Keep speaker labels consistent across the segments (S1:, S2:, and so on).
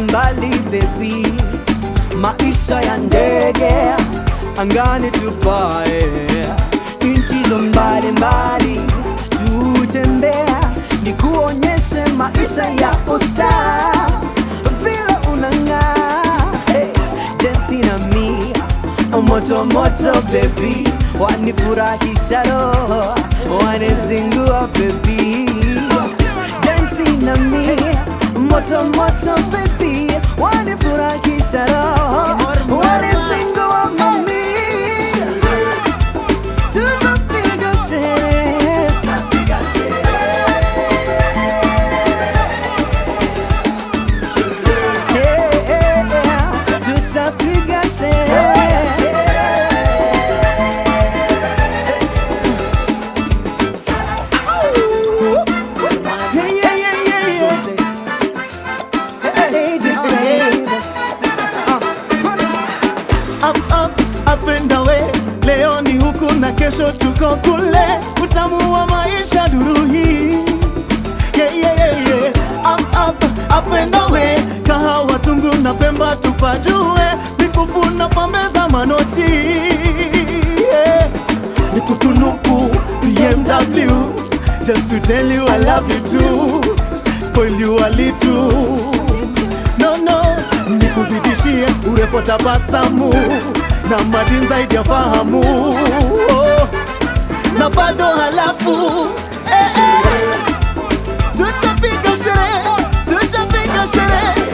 S1: mbali baby, maisha ya ndege angani tupae, nchi zo mbali mbali tutembea, nikuonyeshe maisha ya usta vile unang'aa. Hey, dance na mi moto moto baby, wanifurahisha roho, wanizingua baby, dance na mi moto moto baby, wanifurahisha roho, wanizingua mami, tunapiga sherehe Hey, hey, hey, tutapiga sherehe
S2: Yeah, yeah, yeah, yeah, yeah.
S1: Lady, baby.
S2: Up, up, up and away. Leo ni huku na kesho tuko kule, utamu wa maisha duru hii. Yeah, yeah, yeah, yeah. Up, up, up and away. Kahawa tungu na Pemba tupajue, mikufu na pambe za manoti. Yeah. Nikutunuku BMW just to tell you I love you too. Spoil you a little no no, nikuzidishie urefu wa tabasamu na madini zaidi ya fahamu oh, na bado halafu eh, eh, tutapiga sherehe, tutapiga sherehe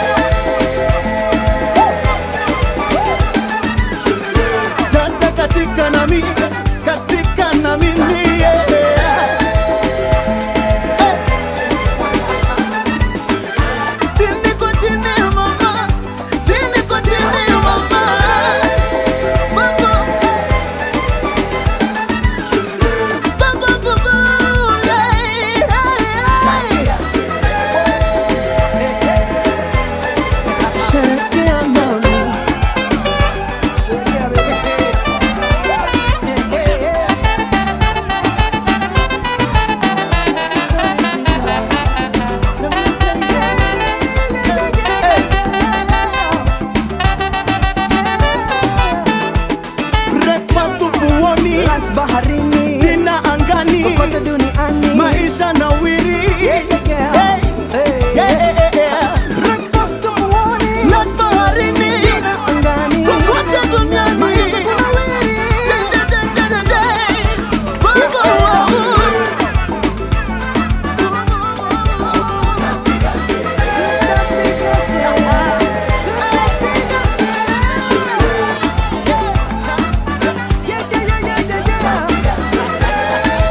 S2: dada katika nami katika na mimi yeah. Chini kwa chini mama, chini kwa chini mama, mama, baba baba, yeah, yeah. Sherekea nami, breakfast ufuoni,
S1: Lunch baharini,
S2: dina angani,
S1: kokote duniani.
S2: maisha na wiri.
S1: Yeah, yeah, yeah. Hey,
S2: Yeah, yeah, yeah, yeah.
S1: Breakfast ufuoni,
S2: Lunch baharini,
S1: dina angani.
S2: kokote duniani.
S1: Maisha kunawiri. Tutapiga sherehe. Tutapiga sherehe. Yeah, yeah, yeah, yeah, yeah, yeah.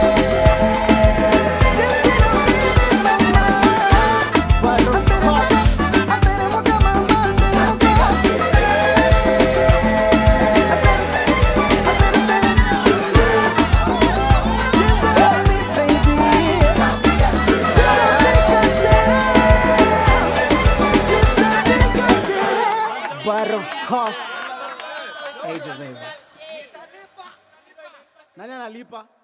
S1: But of course, Age of Ava.
S2: Nani analipa?